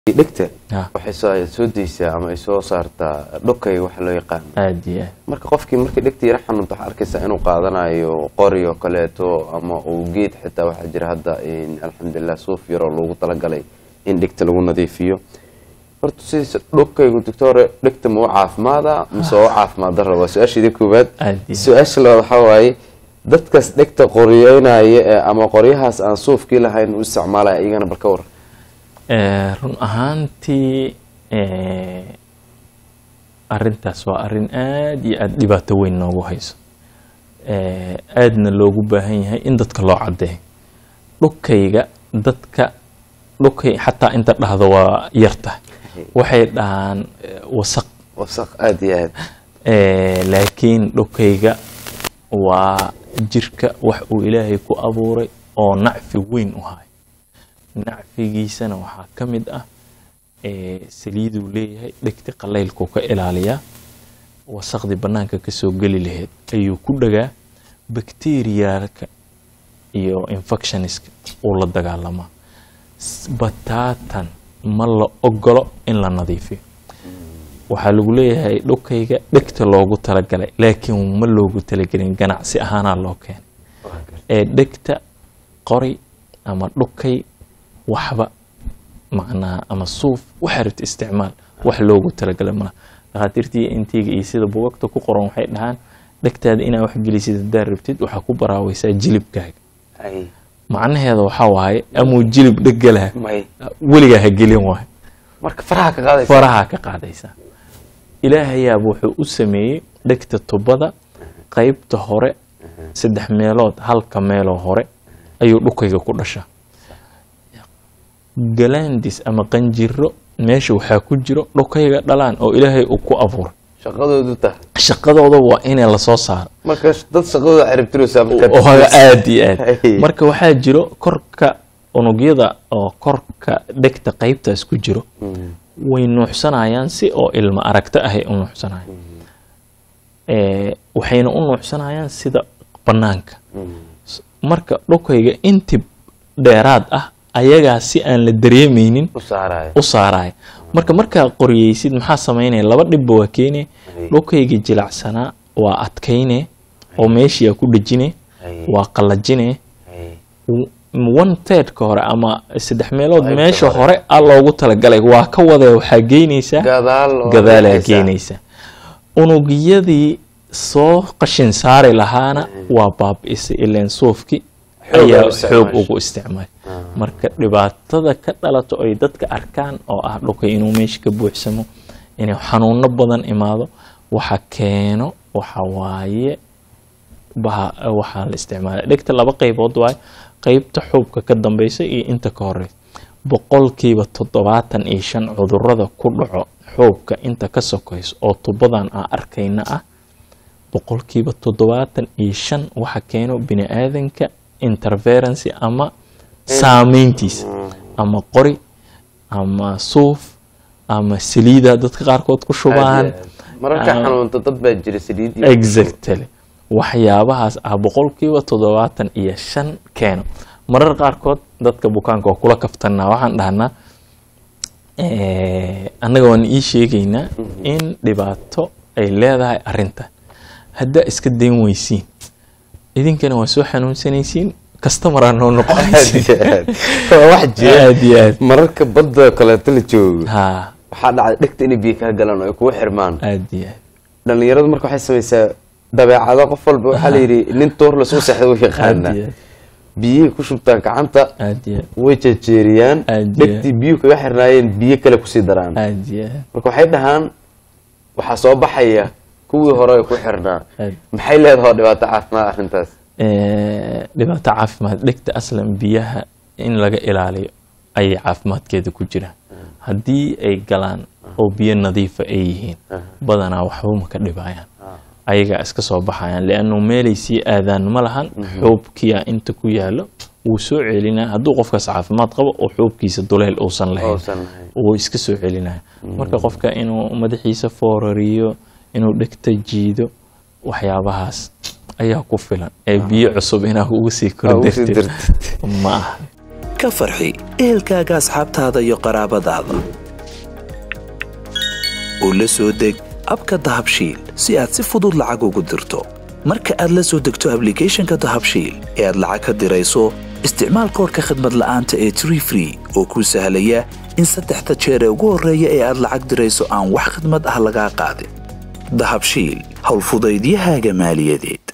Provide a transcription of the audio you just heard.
dhegta Ah. waxay soo soo daysaa ama ay soo saartaa dhokayga waxa loo yaqaan aad iyo aad marka qofkii markii dhegta yara xanuunta waxaa arkaysaa inuu qaadanayo qori oo kaleeto ama uu geed xitaa waxaa jira hadda in alxamdulilah suuf yaroo loogu talagalay in dhegta lagu nadiifiyo horta sidiisa dhokaygu doctore dhegta ma u caafimaada mise waa u caafimaad dara waa su-aashaydii koowaad Aad iyo su-aasha labaad waxaa waaye dadkaas dhegta qoryeynaya ee ama qoryahaas aan suufkii lahayn u isticmaalaya iyagana bal ka war Eh, run ahaantii eh, arintaas waa arin aad iyo aad dhibaato weyn noogu hayso Eh, aadna loogu baahan yahay in dadka loo cadeeyo dhukayga dadka dhukay xataa inta dhahdo waa yarta waxay dhahaan eh, wasaq wasaq aada iyo aad Eh, laakiin dhukayga waa jirka wax uu ilaahay ku abuuray oo nacfi weyn u hayo nacfigiisana waxaa ka mid ah eh, saliiduu leeyahay dhegti qalaylkuu ka ilaaliyaa wasaqdii bannaanka ka soo geli lahayd ayuu ku dhagaa bakteriyaalka iyo infectioniska uu la dagaalamaa S- bataatan ma la ogolo in la nadiifiyo waxaa lagu leeyahay dhukayga dhegta loogu talagalay laakiin ma loogu talagelin ganacsi ahaanaa loo keenay ee dhegta qori ama dhukay waxba macnaha ama suuf waxaa rabta isticmaal wax loogu talagalay malaha dhakhaatiirtii intiga iyo sida bugagta ku qoran waxay dhahaan dhegtaada inaa wax gelisid haddaad rabtid waxaa ku baraaweysaa jilibkaaga Ay, macnaheeda waxaa waaye amuu jilib dhegalaha may weligaa ha gelin waayo marka faraha ka qaadaysa faraha ka qaadaysaa ilaahayaaba wuxuu u sameeyey dhegta tubada qaybta hore saddex meelood halka meeloo hore ayuu dhukayga ku dhashaa galandis ama qanjiro meesha waxaa ku jiro dhukayga dhalaan oo ilaahay uu ku abuuray shaqadoodu tahay shaqadooda waa inay lasoo saaro marka dad shaqadooda ciribtiraysaa oo haga aad iyo aad Hey. marka waxaa jiro korka unugyada oo korka dhegta qaybtaas ku jiro way nuuxsanayaan si oo ilmo aragto ahay u nuuxsanayaan Eh, waxayna u nuuxsanayaan sida bannaanka S- marka dhukayga inti dheeraad ah ayagaa si aan la dareemeynin u saaraya u saaraya marka markaa qoriyeysid maxaa samaynaya laba dhibba waa keene Ay. dhukayga jilacsanaa waa adkayne oo meeshiyaa ku dhejine Ay. waa qallajine Ay, one thirdka hore ama saddex meelood Qaybta meesha hore. hore a loogu talagalay waa ka wada waxaa geynaysaa gadaal oo gadaalaa leexaysa. geynaysaa unugyadii soo qashin saari lahaana waa baabi'isay ileen suufki Xoog ayaa ay u xoog isticmaashay. ugu isticmaal marka dhibaatada ka dhalato ay dadka arkaan oo ah dhulka inuu meesha ka buuxsamo inuu xanuuno badan imaado waxa keeno waxa waaye baha waxaa la isticmaala dhegta laba qaybood waaye qaybta xuubka ka dambeysa iyo inta ka horeysa boqolkiiba toddobaatan iyo shan cudurada ku dhaco xuubka inta ka sokayso oo tubadan aan arkayna ah boqolkiiba toddobaatan iyo shan waxa keeno bini aadanka interferency ama saameyntiisa ama qori ama suuf ama saliida dadka qaarkood ku Aad iyo shubaan aad. mararka Ah. xanuunta dad baa jira saliid iyo- exactly waxyaabahaas ah boqolkiiba toddobaatan iyo shan keeno marar qaarkood dadka bukaanka oo kula kaftanaa waxaan dhahnaa eh, annaga waan ii sheegaynaa in dhibaato ay leedahay arinta haddaa iska dayn weysiin idinkana waa soo xanuunsanaysiin customeraa noo Aad noqonaysiin iyo aad. waa wax jira aad iyo aad mararka badda kaleeto la joogo ha waxaa dhacda dhegta inay biyo kaa galaan oo ay kugu xirmaan aad iyo aad dhalinyaradu marka waxay samaysaa dabeecado qof walba waxaa la yidhi nin toor lasoo seexda u aad yaqaana iyo aad biyihii ku shubtaan gacanta aad iyo aad way jejeeriyaan Aad iyo dhegtii biyuhu kaga xirnaayeen biyo kale kusii daraan aad iyo aad marka waxay dhahaan waxaa soo baxaya kuwii hore ay ku xirnaa aad maxay leedahay dhibaato caafimaad arrintaas Eh, dhibaato caafimaad dhegta aslan biyaha in laga ilaaliyo ayay caafimaadkeeda ku jiraan haddii ay galaan oo biyo nadiifa ay yihiin badanaa waxba ma ka dhibayaan ayagaa iska soo baxayaan liannu meelay sii aadaan ma lahan xuubkiya inta ku yaalo wuu soo celinaya hadduu qofkaas caafimaad qabo oo xuubkiisa duleyl uusan lahayn Uusan lahayn. wuu iska soo celinaya marka qofka inuu madaxiisa foorariyo inuu dhegta jiido waxyaabahaas ayaa ku filan ee biyo cusub inaa ugu sii Aa, ugu sii kordartid dartid. ma aha ka farxi ehelkaaga asxaabtaada iyo qaraabadaada oo la soo deg abka dahabshiil si aad si fudud lacag ugu dirto marka aad la soo degto ablicathonka dahabshiil ee aad lacag ka dirayso isticmaal koorka khadmad la'aanta ee tree free oo kuu sahlaya in saddexda jeer ee ugu horreeya ee aad lacag dirayso aan wax khadmad ah lagaa qaadin dahabshiil howlfudaydiyahaaga maaliyadeed